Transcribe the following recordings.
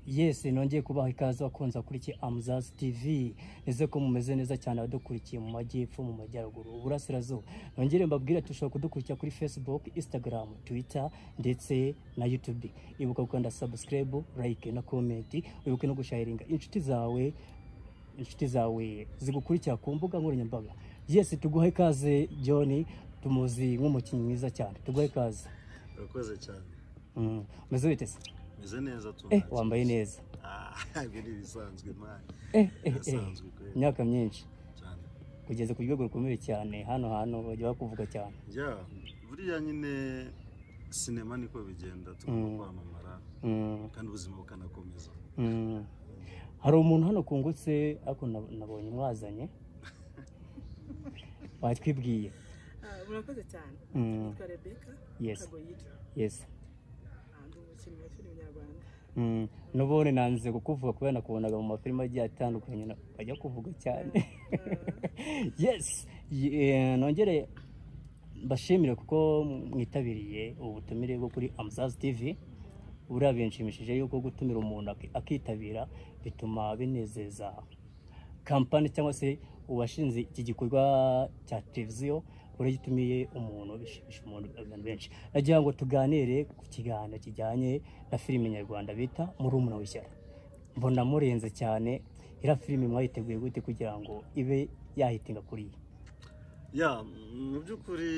yesi nongeye kubaha ikaze bakunze bakurikiye amuzazi tv nize ko mumeze neza cyane abadukurikiye mu majyepfo mu majyaruguru uburasirazuba nongere mbabwire ati ushobora kudukurikira kuri facebook instagram twitter ndetse na youtube ibuka gukanda subscribe like na comment wibuke no gusharinga inshuti zawe inshuti zawe zigukurikira ku mbuga nkoranyambaga yesi tuguhe ikaze john tumuzi nk'umukinnyi mwiza cyane tuguhe ikaze urakoze cyane Mm. umeze wite se meze neza tu eh wambaye neza Ah, ibi ni ibisanzwe mani eh eh eh birasanzwe kubera imyaka myinshi cyane kugeza ku rwego rukomeye cyane hano hantu bajya bakuvuga cyane ya buriya nyine sinema niko bigenda tugomba Mm. kwamamara Mm, kandi ubuzima bukanakomeza mm. hari umuntu hano kungutse ariko nab- nabonye mwazanye batwibwiye Ah, murakoze cyane Mm, nitwa rebeka Yes. kagoyita yes Ah, ndi umukinnyi wa filime nyarwanda Mm, n'ubundi nanze kukuvuga kubera nakubonaga mu mafilime agiye atandukanye na- bajya kuvuga cyane yes Ye- nongere mbashimire kuko mwitabiriye ubutumire bwo kuri amusazi tivi buriya binshimishije yuko gutumira umuntu aki- akitabira bituma binezeza kampani cyangwa se uwashinze iki gikorwa cya televiziyo buriya iyo utumiye umuntu bishimisha umuntu abantu benshi nagira ngo tuganire ku kiganiro kijyanye na filime nyarwanda bita murumuna w'ishyara mbona murenze cyane iriya filime mwayiteguye gute kugira ngo ibe yahitinga kuri iyi ya mu by'ukuri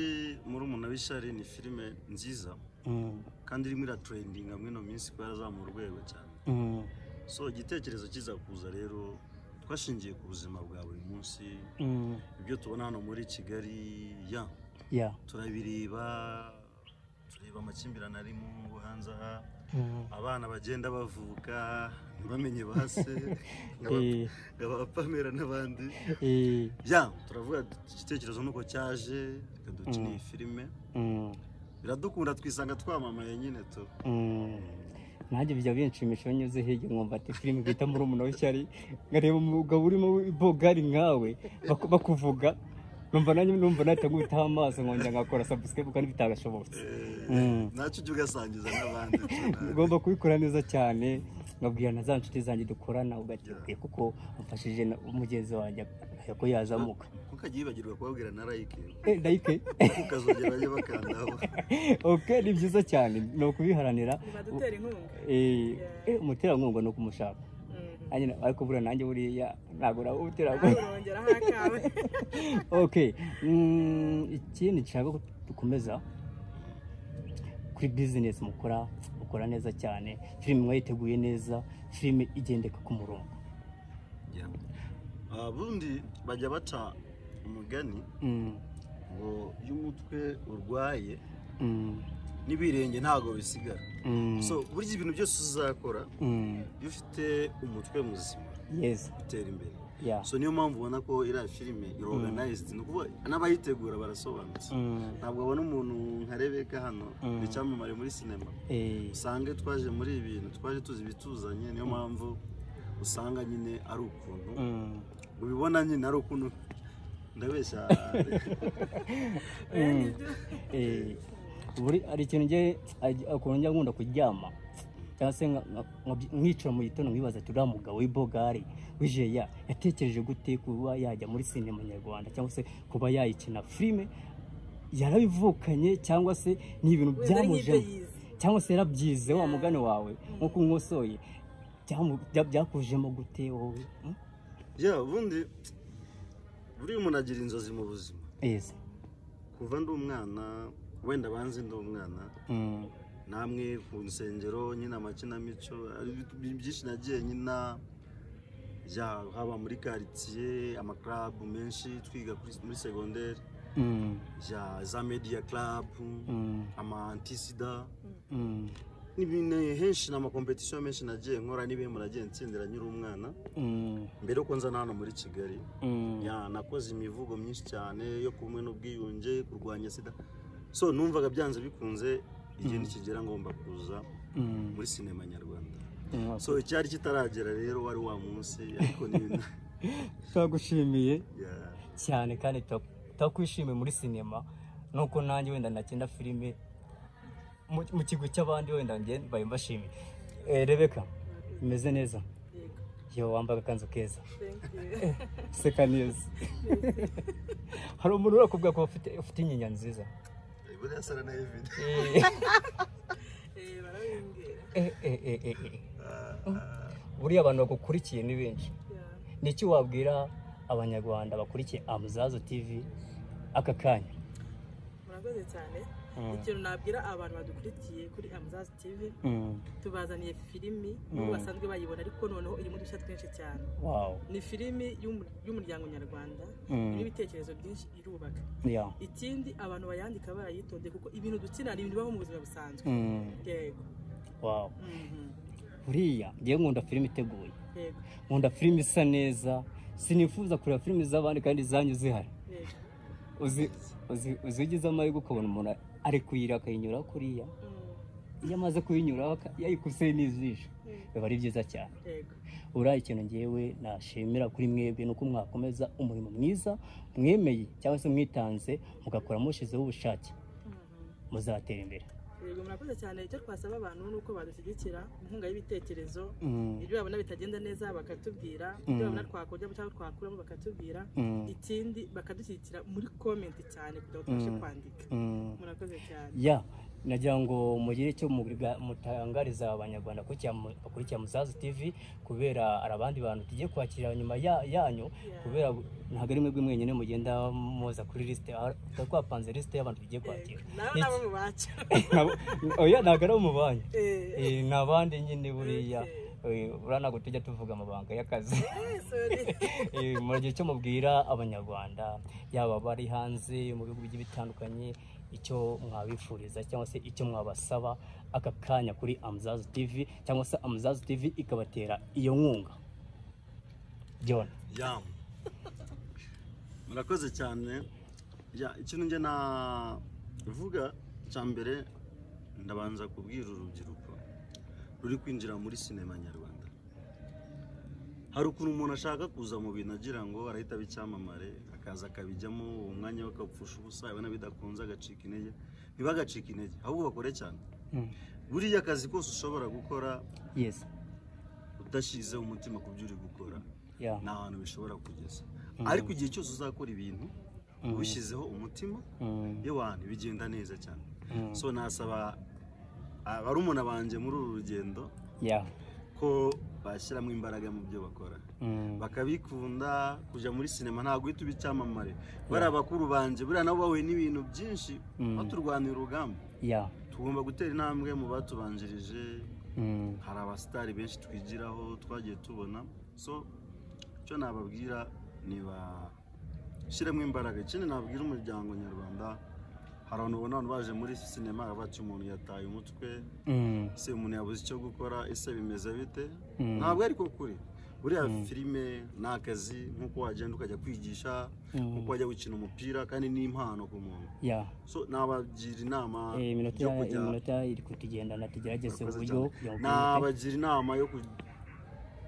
murumuna w'ishyari ni filime nziza Mm, kandi irimo iraturendinga muri ino minsi kuba yarazamura urwego cyane mm, so igitekerezo kiza kuza rero twashingiye ku buzima bwa buri munsi mm, ibyo tubona hano muri kigali ya yeah, turabireba tureba amakimbirane ari mu hanze aha mm, abana bagenda bavuka ntibamenye ba se eh, abapamera n'abandi eh, ya turavuga tuti igitekerezo nuko cyaje reka dukine iyi filime mm, biradukunda twisanga twamamaye nyine tu mm. nanjye bijya binshimisha iyo nyuze hirya nkumva ati filime bita murumuna w'ishyari nkareba umugabo urimo bogari nkawe baku- bakuvuga numva nanjye numva nahita nkubitaho amaso nkongera ngakora subscribe kandi bitagashobotse Mm. nacyo ujya ugasangiza n'abandi tu, nawe. ugomba kubikora neza cyane nkabwira na za nshuti zanjye dukorana ugatibwiye kuko amfashije na mugenzi wanjye akakubwira ko yazamuka ntukajye wibagirwa kubabwira na like Eh, like ukazongera bajye bakandaho ok ni byiza cyane ni ukubiharanira nibadutera inkunga Eh, eh, umuterankunga ni ukumushaka Mm. nanjye na- ariko buriya nanjye buriya ntabwo nawe nawe umuterankunga urongeraho akawe ok mm, ikindi nshaka ko dukomeza kuri bizinesi mukora mukora neza cyane filime mwayiteguye neza filime igendeka ku murongo Yeah. Ah, bundi bajya baca umugani Mm, ngo iyo umutwe urwaye mm. n'ibirenge ntabwo bisigara Mm, so burya ibintu byose uzakora mm, iyo ufite umutwe muzima yes utera imbere yeah so niyo mpamvu ubona ko iriya filime iroganayizidi ni ukuvuga n'abayitegura barasobanutse mm, ntabwo abona umuntu nka rebeka hano Mm. icyamamare muri sinema eh, usange twaje muri ibi bintu twaje tuzi ibituzanye niyo mpamvu usanga nyine ari ukuntu mm, ubibona nyine ari ukuntu ndabeshya Oya, nibyo. eh, buri hari ikintu ngiye aj- ukuntu njya nkunda kuryama cyangwa se nka- nka- nka- nkicara mu gitondo nkibaza ati uriya mugabo w'ibogari w'ijeya yatekereje gute kuba yajya muri sinema nyarwanda cyangwa se kuba yayikina filime yarabivukanye cyangwa se ni ibintu wenda ari nk'ibyo byamujemo yize cyangwa se yarabyize wa Yeah. mugani wawe nk'uko unkosoye byamu- bya- byakujemo gute wowe Mm? ya ubundi buriya umuntu agira inzozi mu buzima yes kuva ndi umwana wenda banze ndi umwana mm. namwe ku nsengero nyine amakinamico ari bi- byinshi nagiye nyina ya haba muri karitsiye amakarabu menshi twiga kuri- muri segonderi Mm, ya za mediya karabu mm, ama antisida mm, n'ibintu henshi ni amakompetisiyo menshi nagiye nkora n'ibihembo nagiye ntsindira nkiri umwana mm, mbere yuko nza na hano muri kigali mm, ya nakoze imivugo myinshi cyane yo kumwe n'ubwiyunge kurwanya sida so numvaga byanze bikunze igihe nikigera ngomba kuza mm, muri sinema nyarwanda mm. so icyari kitaragera rero wari wa munsi ariko ni turagushimiye ya cyane kandi tu- turakwishimiye muri sinema nuko nanjye wenda nakina filime mu mu kigwi cy'abandi wenda njye mbaye mbashimiye Eh, rebeka imeze neza yego yo wambaye akanzu keza thank you useka neza hari umuntu urakubwira ko ufite ufite inyinya nziza buriya sara na evide eh barabimbwira Eh, eh, eh, eh, eh. buriya abantu bagukurikiye ni benshi yeah ni iki wabwira abanyarwanda bakurikiye amuzazo tv aka kanya murakoze cyane Mm. ikintu nabwira abantu badukurikiye kuri amuzazi tv Mm, tubazaniye filimi Mm. n'ubu basanzwe bayibona ariko noneho irimo udushya twinshi cyane wow ni filimi y'umu- y'umuryango nyarwanda Mm. irimo ibitekerezo byinshi irubaka yeah ikindi abantu bayandika barayitondeye kuko ibintu dukina ni ibintu bibaho mu buzima busanzwe Mm, yego wow Mhm. buriya ngewe nkunda filime iteguye yego nkunda filime isa neza sinifuza kureba filime z'abandi kandi zanyu zihari yego uzi uzi uzi ugize amahirwe ukabona umuntu ari kuyira akayinyura kuriya Mm. iyo amaze kuyinyura aka- yayikuse n'ijisho Mm. biba ari byiza cyane yego uriya ikintu ngewe nashimira kuri mwebwe ni uko mwakomeza umurimo mwiza mwemeye cyangwa se mwitanze mugakora mushyizeho ubushake Mhm. muzatera imbere yego murakoze cyane icyo twasaba abantu ni uko badushyigikira inkunga y'ibitekerezo Mm, ibyo babona bitagenda neza bakatubwira Mm. ibyo babona twakongera cyangwa twakuramo bakatubwira mm, ikindi bakadushyigikira muri komenti cyane kugira ngo tubashe Mm. kwandika mm. murakoze cyane ya nagira ngo mugire icyo mubiga- mutangariza abanyarwanda bakurikiye mu- bakurikiye muzazi tv kubera hari abandi bantu tugiye kwakira nyuma ya- yanyu Yeah. kubera ntabwo ari mwebwe mwenyine mugenda muza kuri lisite aho tuba twapanze lisite y'abantu tugiye kwakira Yego. nawe nabo mubaca Nabo- oya ntabwo ari mu banki Eh, Eh, ni abandi nyine buriya Eh, buriya ntabwo tujya tuvuga amabanga y'akazi eh, sorry. Eh, muragira icyo mubwira abanyarwanda yaba abari hanze mu bihugu bigiye bitandukanye icyo mwabifuriza cyangwa se icyo mwabasaba aka kanya kuri amuzazi tv cyangwa se amuzazi tv ikabatera iyo nkunga John ya murakoze cyane ya ikintu njye navuga cya mbere ndabanza kubwira urubyiruko ruri kwinjira muri sinema nyarwanda hari ukuntu umuntu ashaka kuza mu bintu agira ngo arahita aba icyamamare akaza akabijyamo uwo mwanya we akawupfusha ubusa yabona bidakunze agacika intege ntibagacike intege ahubwo bakore cyane Mm, buriya akazi kose ushobora gukora yes udashyizeho umutima ku byo uri gukora yeah nta hantu bishobora kugeza ariko igihe cyose uzakora ibintu ubishyizeho umutima mm, yewe ahantu bigenda neza cyane mm, so nasaba abarumuna banjye muri uru rugendo yeah ko bashyiramo imbaraga mu byo bakora mm, bakabikunda kujya muri sinema ntabwo uhita uba icyamamare bariya bakuru banjye buriya nabo bahuye n'ibintu byinshi Mm. baturwanira urugamba yeah tugomba gutera intambwe mu batubanjirije mm, hari abasitari benshi twigiraho twagiye tubona so icyo nababwira ni bashyiremo imbaraga ikindi nabwira umuryango nyarwanda hari abantu ubona abantu baje muri sinema baravuga ati umuntu yataye umutwe mm, ese umuntu yabuze icyo gukora ese bimeze bite Mm. ntabwo ariko kuri buriya filime ni akazi nk'uko wagenda ukajya kwigisha Mm. nk'uko wajya gukina umupira kandi ni impano ku muntu yeah so nabagira inama Eh, iminota yo ya- kujya iminota iri kutugendana tugerageze Murakoze uburyo cyane. kugira ngo tumenyekane. nabagira inama yo ku-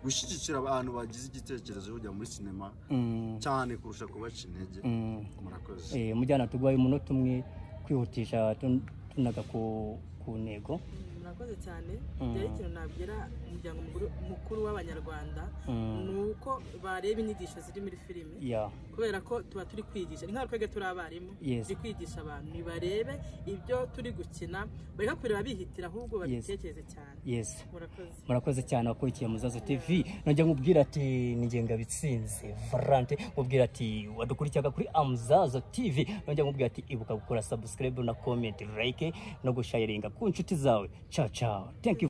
gushyigikira abantu bagize igitekerezo cyo kujya muri sinema Mm, cyane kurusha kubaca intege mm. murakoze Eh, mujyana turwaye umunota umwe kwihutisha tun- tunaga ku, ku ntego murakoze cyane Mm. rero ikintu nabwira umuryango mukuru- mukuru w'abanyarwanda Mm. ni uko bareba inyigisho ziri muri filime ya kubera ko tuba turi kwigisha ni nk'aho twebwe turi abarimu Yes. turi kwigisha abantu ntibarebe ibyo turi gukina bareka kureba bihitira ahubwo babitekereze cyane yes murakoze murakoze cyane abakurikiye muzazo tv nongera nkubwira ati ni ngenga bitsinze valante nkubwira ati wadukurikiyaga kuri amuzazo tv nongera nkubwira ati ibuka gukora subscribe na comment like no gushayiringa ku nshuti zawe ciao ciao thank you